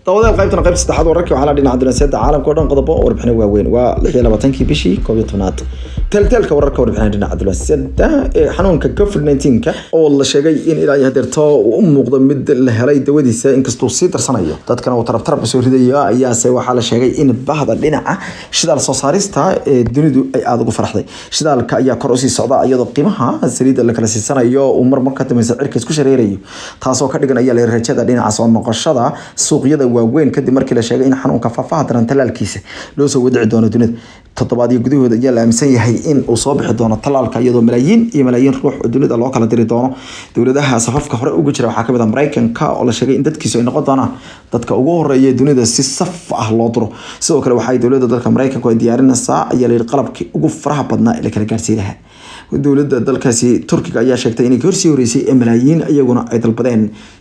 daawadayaal qaybtana qaybta saddexaad wararkii waxaa la dhinaca dunaasiyada caalamka o dhan qodobo warbixino waaweyn waa lix iyo labaatankii bishii koob iyo tobnaad teelteelka wararka warbixina dhinaca dunaasiyada ee xanuunka covid 19 oo la sheegay in ilaa iyo hadeerto uu u muuqdo mid la helay dawadiisa inkastuu sii darsanayo dadkana uu tarab tarab soo ridaya ayaase waxaa la sheegay in bahda dhinaca shidaal soo saarista ee dunidu ay aada ugu faraxday shidaalka ayaa kor usii socda iyadoo qiimaha saliidda la kala siisanayo uu mar mar ka dambaysa cirka isku shareerayo taasoo ka dhigan ayaa la rajada dhinaca soo noqoshada suuqyada waaweyn kadib markii la sheegay in xanuunka faafaha daran talaalkiisa loo soo wadici doono dunida toddobaadyo gudahooda ayaa la aaminsan yahay in uu soo bixi doono talaalka iyadoo malaayiin iyo malaayiin ruux oo dunida loo kala diri doono dowladaha safafka hore uga jira waxaa kamid ah maraykanka oo la sheegay in dadkiisu ay noqon doonaan dadka ugu horeeya dunida si saf ah loo diro sidoo kale waxay dowladda dalka maraykanku ay diyaarinaysaa ayaa layidhi qalabkii ugu faraha badnaa ee la kala gaarsiin lahaa dowladda dalkaasi turkiga ayaa sheegtay inay horsii horeysay ee malaayiin iyaguna ay dalbadeen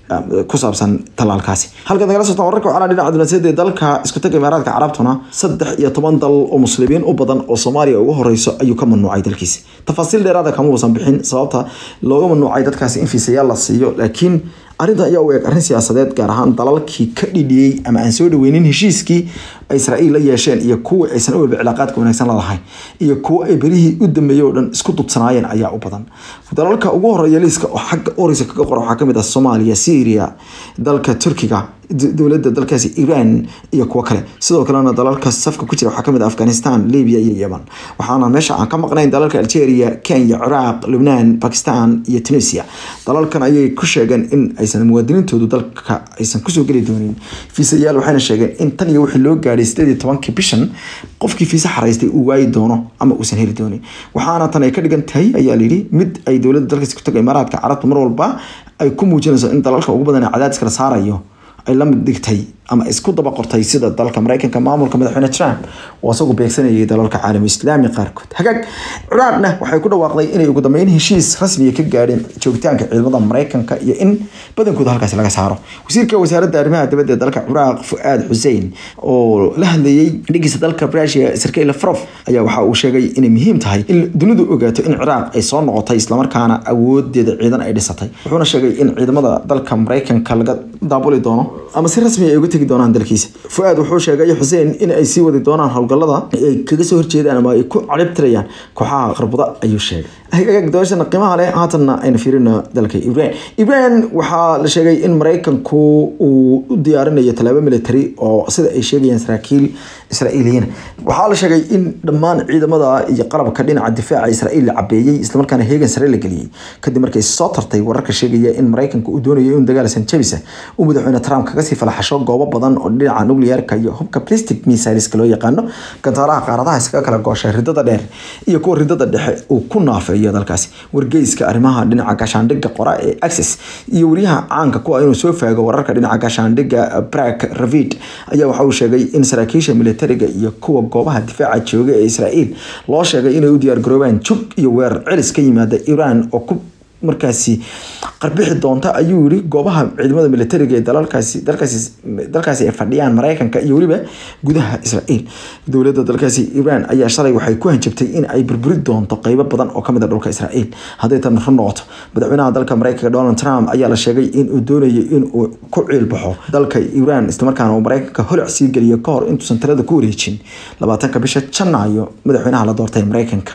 ku saabsan talaalkaasi halkaad nagala socotaan wararka waxaa dhinaca dunaasiyada ee dalka isku taga imaaraadka carabtuna saddex iyo toban dal oo muslimiin u badan oo soomaaliya ugu horeyso ayuu ka mamnuucay dalkiisi tafaasiil dheeraada kama uusan bixin sababta looga mamnuucay dadkaasi in fiisayaal la siiyo laakiin arrintan ayaa u eeg arrin siyaasadeed gaar ahaan dalalkii ka dhidhiyey ama aan soo dhaweynin heshiiskii ay israa'iil la yeesheen iyo kuwa aysan u walba cilaaqaadka wanaagsan lalahayn iyo kuwa ay berihii u dambeeyey oo dhan isku dudsanaayeen ayaa u badan dalalka ugu horeeya liiska oo xagga oreysa kaga qora waxaa kamid ah soomaaliya syria dalka turkiga dowladda dalkaasi iran iyo kuwo kale sidoo kalena dalalka safka ku jira waxaa kamid ah afghanistan libya iyo yemen waxaana meesha aan ka maqnayn dalalka algeria kenya ciraaq lubnaan bakistan iyo tunisia dalalkan ayay ku sheegeen in aysan muwaadiniintoodu dalka aysan kusoo geli doonin fiisayaal waxayna sheegeen in tan iyo wixii loo gaadhay sideed iyo tobankii bishan qofkii fiisa xaraystay uu waayi doono ama uusan heli doonin waxaana tan ay ka dhigan tahay ayaa layidhi mid ay dowladda dalkaasi ku taga imaaraadka carabta mar walba ay ku muujinayso in dalalka ugu badan ee cadaadiska la saarayo ay la mid dhigtay ama isku daba qortay sida dalka maraykanka maamulka madaxweyne trump oo isagu beegsanayay dalalka caalami islaami qaarkood hagaag ciraaqna waxay ku dhawaaqday inay ugu dambeyn heshiis rasmiya ka gaadheen joogitaanka ciidamada maraykanka iyo in badankooda halkaasi laga saaro wasiirka wasaaradda arrimaha dibadda ee dalka ciraaq fu'aad xuseen oo la hadlayey dhigiisa dalka rusia sergey lavrov ayaa waxa uu sheegay inay muhiim tahay in dunidu ogaato in ciraaq ay soo noqotay islamarkaana awoodeeda ciidan ay dhisatay wuxuuna sheegay in ciidamada dalka maraykanka laga daabuli doono ama si rasmi ay uga tegi doonaan dalkiisa fuaad wuxuu sheegay xuseen in ay sii wadi doonaan howlgallada ay kaga soo horjeedaan ama ay ku caribtirayaan kooxaha qarbuda ayuu sheegay hagaag doorashana qiimaha leh haatanna aynu fiirino dalka ibraan ibraan waxaa la sheegay in maraykanku uu u diyaarinayo tallaabo military oo sida ay sheegayaan saraakiil israa'iiliyiin waxaa la sheegay in dhammaan ciidamada iyo qalabka dhinaca difaaca israa'iil la cabeeyey islamarkaana heegan sare la geliyey kadib markay soo tartay wararka sheegaya in maraykanku uu doonayo in dagaal sanjabisa uu madaxweyne trump kaga sii falaxasho goobo badan oo dhinaca nuclearka iyo hubka plastic missileska loo yaqaano gantaalaha qaaradaha iskaga kala gooshay ridada dheer iyo kuwa ridada dhexe uu ku naafeeyo dalkaasi wargeyska arrimaha dhinaca gaashaandhigga qora ee access iyo wariyaha caanka kuwa inuu soo faago wararka dhinaca gaashaandhigga brak ravid ayaa waxa uu sheegay in saraakiisha militariga iyo kuwa goobaha difaaca jooga ee israa'iil loo sheegay inay u diyaargaroobaan jug iyo weerar celis ka yimaada iran oo ku markaasi qarbixi doonta ayuu yiri goobaha ciidamada militariga ee dalalkaasi dalkaasi dalkaasi ay fadhiyaan maraykanka iyo weliba gudaha israa'iil dowladda dalkaasi iran ayaa shalay waxay ku hanjabtay in ay burburi doonto qeybo badan oo kamid a dhulka israa'iil hadday tan run noqoto madaxweynaha dalka maraykanka donald trump ayaa la sheegay in uu doonayo in uu ku ciilbaxo dalka iran islamarkaana uu maraykanka holac sii geliyo kahor intuusan talada ku wareejin labaatanka bisha janaayo madaxweynaha la doortay maraykanka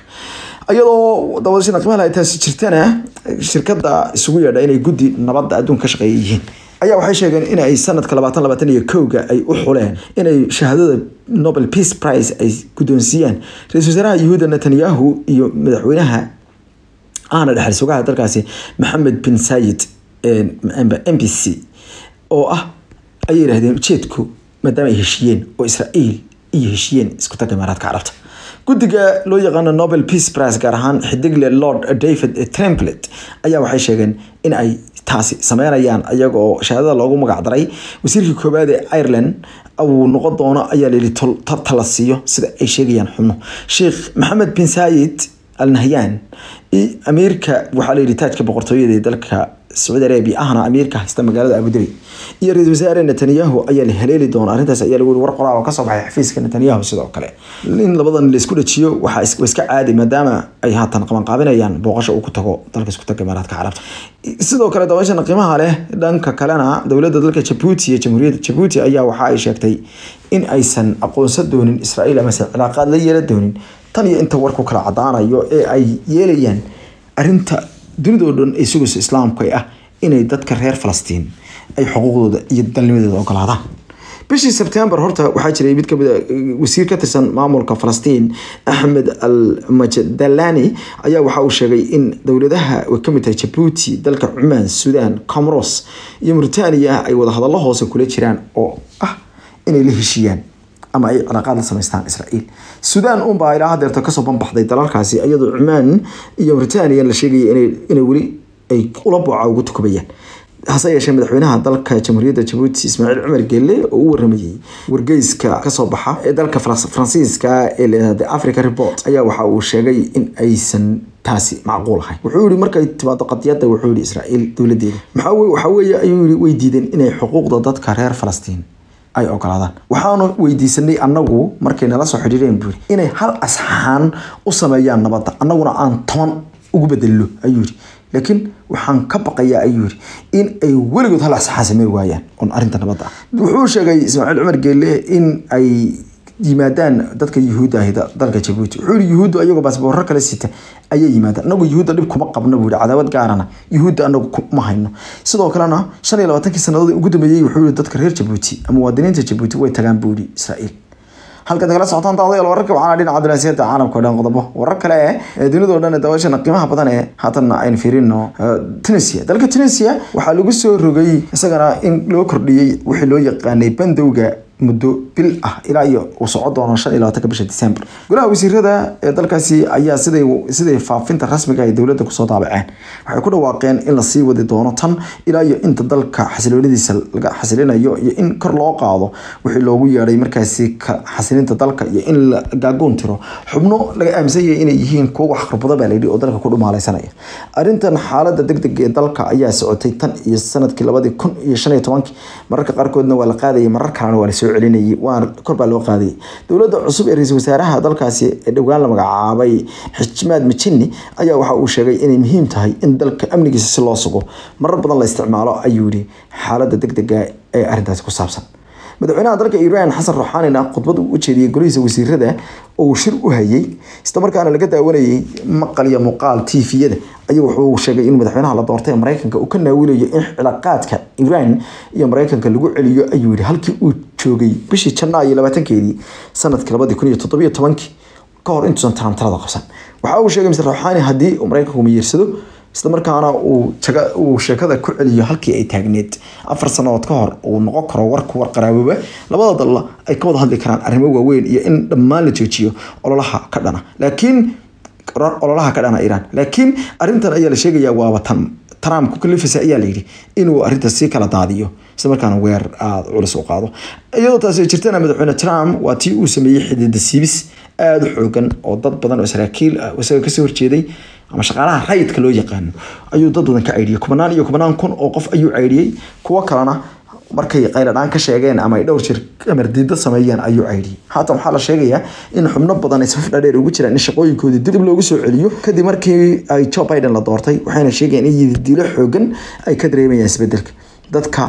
iyadoo dawadashada qiimaha ay taasi jirtana shirkada isugu yeedha inay guddi nabadda adduunka ka shaqeeya yihiin ayaa waxay sheegeen in ay sanadka labaatan labaatan iyo kowga ay u xuleen inay shahaadada nobel peace prize ay guddoonsiiyaan ra-isul wasaaraha yuhuuda netanyahu iyo madaxweynaha ahna dhexal sugaha dalkaasi maxamed bin sayid m b c oo ah ayay yidhahdeen ujeedku maadaama ay heshiiyeen oo israa'iil iyo heshiiyeen isku tagga imaaraadka carabta guddiga loo yaqaano nobel peace prize gaar ahaan xidigle lord david tremplet ayaa waxay sheegeen in ay taasi sameynayaan iyaga oo shahaadada loogu magacdaray wasiirkii koowaad ee ireland uu noqon doono ayaa layidhi tala siiyo sida ay sheegayaan xubno sheekh maxamed bin sayid al nahyan amiirka waxaa layidhi taajka boqortooyada ee dalka sacuudi arabia ahna amiirka haysta magaalada abudabi iyo ra-isul wasaare netanyahu ayaa la haleeli doona arrintaas ayaa lagu war qoraal oo kasoo baxay xafiiska netanyahu sidoo kale in labadan la isku dhajiyo waxaa iska caadi maadaama ay haatan qabanqaabinayaan booqasho uu ku tago dalka isku taga imaaraadka carabta sidoo kale dabayshan qiimaha leh dhanka kalena dowladda dalka jabuuti iyo jamhuuriyadda jabuuti ayaa waxa ay sheegtay in aysan aqoonsan doonin israa'iil amase cilaaqaad la yeelan doonin tan iyo inta warku kala cadaanayo ee ay yeelayaan arrinta dunidoo dhan ay sugayso islaamka ah inay dadka reer falastiin ay xuquuqdooda iyo dalnimadooda ogolaadaan bishii sebtembar horta waxaa jiray mid kamid a wasiir ka tirsan maamulka falastiin axmed al majdalani ayaa waxa uu sheegay in dowladaha ay kamid tahay jabuuti dalka cumaan suudaan comoros iyo mauritania ay wadahadallo hoose kula jiraan oo ah inay la heshiiyaan ama ay cilaaqaad la samaystaan israa'iil suudaan unbaa ilaa hadeerta kasoo banbaxday dalalkaasi iyadoo cumaan iyo mauritania la sheegaya inay weli ay ula booca ugu tukubayaan hase yeeshee madaxweynaha dalka jamhuuriyadda jabuuti ismaaciil cumar gelle oo u waramayey wargeyska kasoo baxa ee dalka faransiiska ee leedahay africa report ayaa waxa uu sheegay in aysan taasi macquul ahayn wuxuu yihi markay timaado qadiyadda wuxuu yihi israa'iil dowladeeda maxaa waxa weeye ayuu yihi way diideen inay xuquuqda dadka reer falastiin ay ogolaadaan waxaanu weydiisanay annagu markay nala soo xidhiireen buuri inay hal asxaan u sameeyaan nabadda annaguna aan toban ugu bedello ayuu yidhi laakiin waxaan ka baqayaa ayuu yidhi in ay weligood hal asxaan samey waayaan on arrinta nabadda ah wuxuu sheegay ismaaciil cumar geelle in ay yimaadaan dadka yuhuudda ahi dalka jabuuti wuxuu yihi yuhuuddu ayagoo baasboorro kale sita ayay yimaadaan anagu yuhuudda dhib kuma qabno buu yihi cadaawad gaarana yuhuudda anagu ma hayno sidoo kalena shan iyo labaatankii sannadood ugu dambeeyey wuxuu yihi dadka reer jabuuti ama muwaadiniinta jabuuti way tagaan buu yihi israa'iil halkaad kala socotaan daawadayaal wararka waxaana dhinaca dunaasiyada caalamka oo dhan qodobo warar kale ee dunida oo dhan daawashana qiimaha badan ee haatanna aynu fiirino tunisia dalka tunisia waxaa lagu soo rogay isagana in loo kordhiyey wixii loo yaqaanay bandowga muddo bil ah ilaa iyo uu socon doono shan iyo labaatanka bisha december golaha wasiirada ee dalkaasi ayaa siday siday faafinta rasmiga ay dowladda kusoo daabaceen waxay ku dhawaaqeen in lasii wadi doono tan ilaa iyo inta dalka xasiloonadiisa laga xasilinayo iyo in kor loo qaado wixii loogu yeedhay markaasi xasilinta dalka iyo in la gaagoon tiro xubno laga aaminsan yahay inay yihiin kuwo wax kharbado baa layidhi oo dalka ku dhumaalaysanaya arrintan xaaladda degdeg ee dalka ayaa socotay tan iyo sanadkii labadii kun iyo shan iyo tobankii mararka qaarkoodna waa la qaadayay marar kalena waa lasoo celinayay waa kor baa loo qaadayay dowladda cusub ee ra-iisul wasaaraha dalkaasi ee dhowaan la magacaabay xijmaad mijini ayaa waxa uu sheegay inay muhiim tahay in dalka amnigiisa si loo sugo marar badan la isticmaalo ayuu yihi xaaladda degdega ee arrintaasi ku saabsan madaxweynaha dalka iiraan xasan ruuxaanina khudbad uu u jeediyey golihiisa wasiirada oo uu shir u hayay islamarkaana laga daawanayay maqal iyo muuqaal tviyada ayuu wuxuu sheegay in madaxweynaha la doortay ee mareykanka uu ka naawilayo in cilaaqaadka iiraan iyo mareykanka lagu celiyo ayuu yihi halkii uu joogay bishii janaa iyo labaatankeedii sanadkii labadii kun iyo toddobiyo tobankii ka hor intuusan tarantarada qabsan waxa uu sheegay mr ruuxaani haddii uu mareykanku miyirsado islamarkaana uu jaga uu sheekada ku celiyo halkii ay taagneed afar sanadood ka hor uu noqon karo warku war qaraabooba labada dalla ay ka wada hadli karaan arrimo waaweyn iyo in dhammaan la joojiyo ololaha ka dhana laakiin ololaha ka dhana iiraan laakiin arrintan ayaa la sheegayaa waaba tan trump ku kalifaysa ayaa layidhi inuu arrintaas sii kala daadiyo islamarkaana weer aada culus u qaado iyadoo taasi jirtana madaxweyne trump waa tii uu sameeyey xidida siibis aada u xoogan oo dad badan oo saraakiil ah isaga kasoo horjeeday ama shaqaalaha rayidka loo yaqaano ayuu dad badan ka caydhiyey kubanaan iyo kubanaan kun oo qof ayuu caydhiyey kuwo kalena markay qayladhaan ka sheegeen ama ay dhowr jir amardiida sameeyeen ayuu caydhiyey haatan waxaa la sheegayaa in xubno badan ay safaf dhaadheer ugu jiraan in shaqooyinkoodii dib loogu soo celiyo kadib markii ay joe biden la doortay waxayna sheegayeen in yididiilo xoogan ay ka dareemayaan isbedelka dadka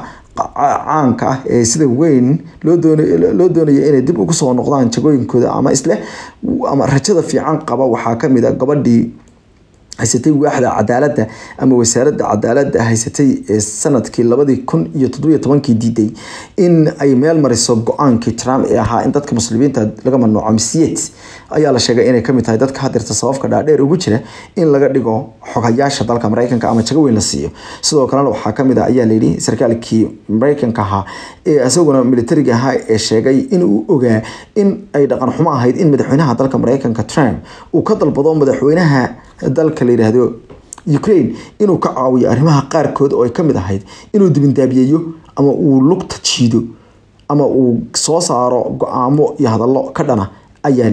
caanka ah ee sida weyn loo doonaya inay dib ugu soo noqdaan jagooyinkooda ama isleh ama rajada fiican qaba waxaa kamid a gabadhii haysatay waaxda cadaaladda ama wasaaradda cadaaladda haysatay ee sanadkii labadii kun iyo toddobiyo tobankii diiday in ay meel mariso go-aankii trump ee ahaa in dadka muslimiinta laga mamnuuco misiyeed ayaa la sheegay inay kamid tahay dadka hadirta sababka dhaadheer ugu jira in laga dhigo xogayaasha dalka mareykanka ama jago weyn la siiyo sidoo kalena waxaa kamid ah ayaa layidhi sarkaalkii mareykanka ahaa ee isaguna militariga ahaa ee sheegay in uu ogaa in ay dhaqan xumo ahayd in madaxweynaha dalka mareykanka trump uu ka dalbado madaxweynaha dalka la yidhaahdo ukraine inuu ka caawiyo arrimaha qaarkood oo ay kamid ahayd inuu dibindaabiyeeyo ama uu lugta jiido ama uu soo saaro go-aamo iyo hadallo ka dhana ayaa layidhi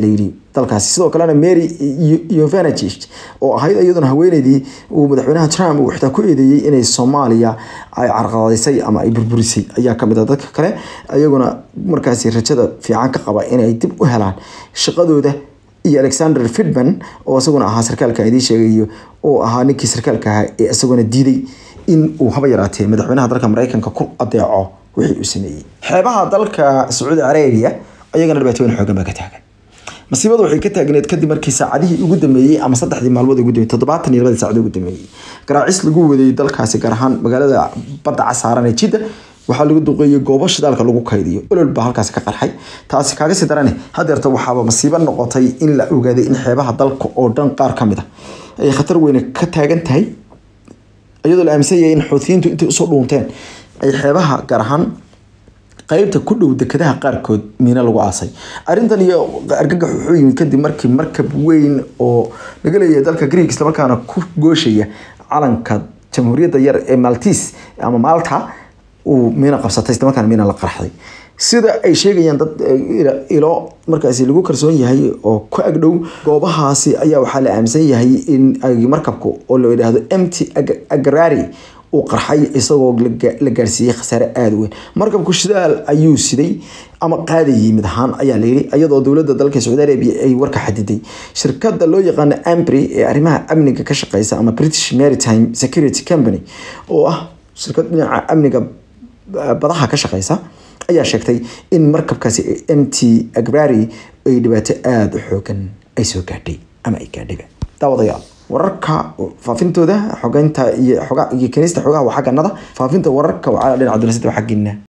dalkaasi sidoo kalena mary yovanich oo ahayd iyaduna haweeneydii uu madaxweynaha trump uu xitaa ku eedeeyey inay soomaaliya ay carqaladaysay ama ay burburisay ayaa kamid ah dadka kale iyaguna markaasi rajada fiican ka qaba inay dib u helaan shaqadooda iyo alexander fidman oo isaguna ahaa sarkaalka idiin sheegayo oo ahaa ninkii sarkaalka ahaa ee isaguna diiday in uu haba yaraatee madaxweynaha dalka mareykanka ku adeeco wixii uu sameeyey xeebaha dalka sacuudi carabiya ayagana dhibaatooyin xoogan baa ka taagan masiibadu waxay ka taagneed kadib markii saacadihii ugu dambeeyey ama saddexdii maalmood ugu dambeeyey toddobaatan iyo labadii saacad ugu dambeeyey garaacis lagu waday dalkaasi gaar ahaan magaalada badda casaaran ee jidda waxaa lagu duqeeyey goobo shidaalka lagu kaydiyo olol baa halkaasi ka qarxay taasi kaaga sii darane hadeerta waxaaba masiibo noqotay in la ogaaday in xeebaha dalka oo dhan qaar ka mid a ay khatar weyne ka taagan tahay iyadoo la aaminsan yahay in xuutiyiintu intay usoo dhuunteen ay xeebaha gaar ahaan qaybta ku dhow dekadaha qaarkood miina lagu aasay arrintan iyo argagax wuxuu yimid kadib markii markab weyn oo laga leeyahay dalka greek islamarkaana ku gooshaya calanka jamhuuriyadda yar ee maltis ama malta uu miina qabsatay islamarkaana miina la qarxday sida ay sheegayaan dad ilo markaasi lagu kalsoon yahay oo ku agdhow goobahaasi ayaa waxaa la aaminsan yahay in markabku oo la yidhaahdo mt agrari uu qarxay isagoo la gaarsiiyey khasaare aada weyn markabku shidaal ayuu siday ama qaadayay mid ahaan ayaa layidhi iyadoo dowladda dalka sacuudi arabia ay warka xadiday shirkadda loo yaqaano ambry ee arrimaha amniga ka shaqeysa ama british maritime security company oo ah shirkad dhinaca amniga badaha ka shaqeysa ayaa sheegtay in markabkaasi mt agrari ay dhibaato aada u xoogan ay soo gaadhay ama ay gaadhayba daawadayaal wararka faafintooda xogeynta iyo xoga iyo keenista xogaha waa xagganada faafinta wararka waa dhinaca dunaasada waa xaggiina